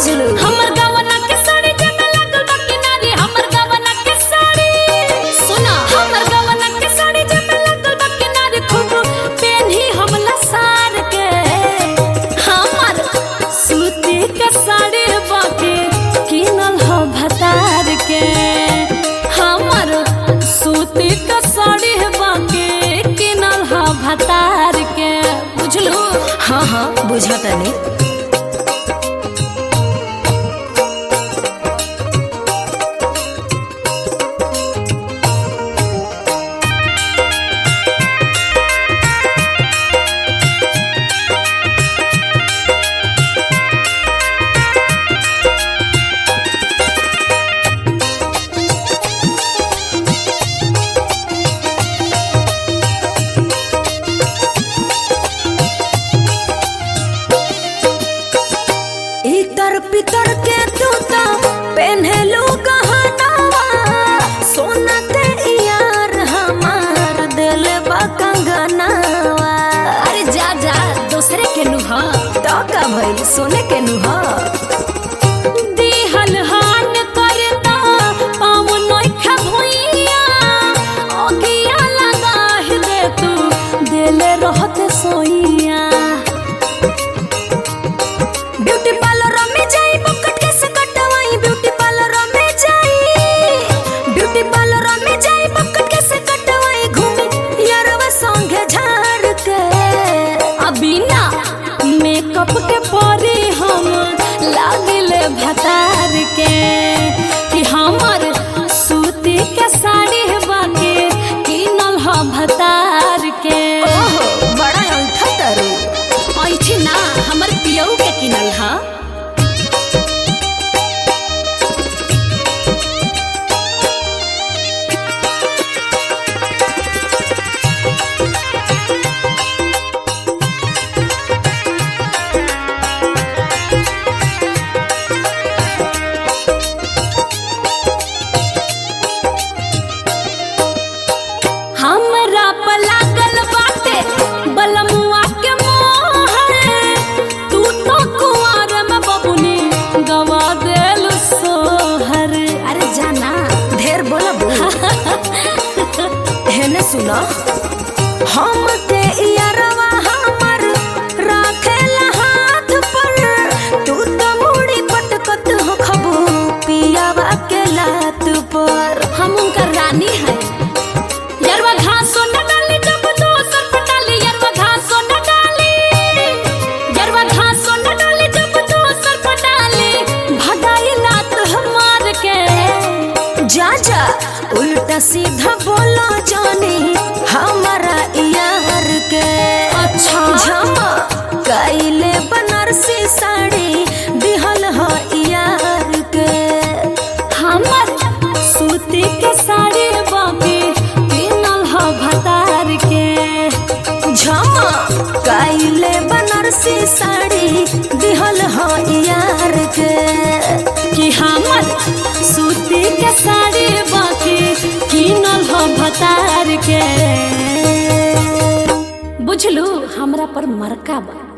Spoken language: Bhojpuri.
बुझलू हमर गवना के साड़ी जमे लागल बा किनारे हमर गवना के साड़ी सुना हमर गवना के साड़ी जमे लागल बा किनारे खूब पेन्ही हमला सार के हमर सूती के साड़ी बाके किनल हो भतार के हमर सूती के साड़ी बाके किनल हो भतार के बुझलू हाँ हाँ बुझा तनी इतर पितर के तूता पहनलू गहनावा सोना ते यार हमार दिल बा कंगनावा अरे जा जा दूसरे के नुहा तो का भइल सोने के नुहा दिहल हान करता पाव नोखा भुइया ओगिया लगा दे तू दिल रहत सोइया ब्यूटी पार्लर में जाई बकट के से कटवाई ब्यूटी पार्लर में जाई ब्यूटी पार्लर में जाई बकट के से कटवाई घूमी यारवा संगे झाड़ के अभी ना मेकअप के परी हम लागिले भतार के कि हमर सूती के साड़ी बाके किनल ह भतार के ओहो बड़ा अंठा तरू ऐठी ना हमर पियऊ के किनल ह हमरा पर लागल बाटे बलमुआ के मोहर तू तो कुंवर में बबुनी गवा देल सोहर अरे जाना ढेर बोला हेने सुना हम के यारवा हमर राखेला हाथ पर तू तो मुड़ी पटकत हो खबू पियावा के लात पर हम उनका रानी है यरवा घासो न डाली जब दोसर पटाली यरवा घासो न डाली यरवा घासो न डाली जब दोसर पटाली भगाई लात हमार के जा जा उल्टा सीधा बोलो जानी हमारा यार के अच्छा झमा कैले बनारसी साड़ी दिहल हो यार के हमर सूती के साड़ी बाकी किनल ह भतार के झमा कैले बनारसी साड़ी दिहल हो यार के कि हमर सूती के साड़ी बाकी किनल ह भतार के बुझलू हमरा पर मरका बा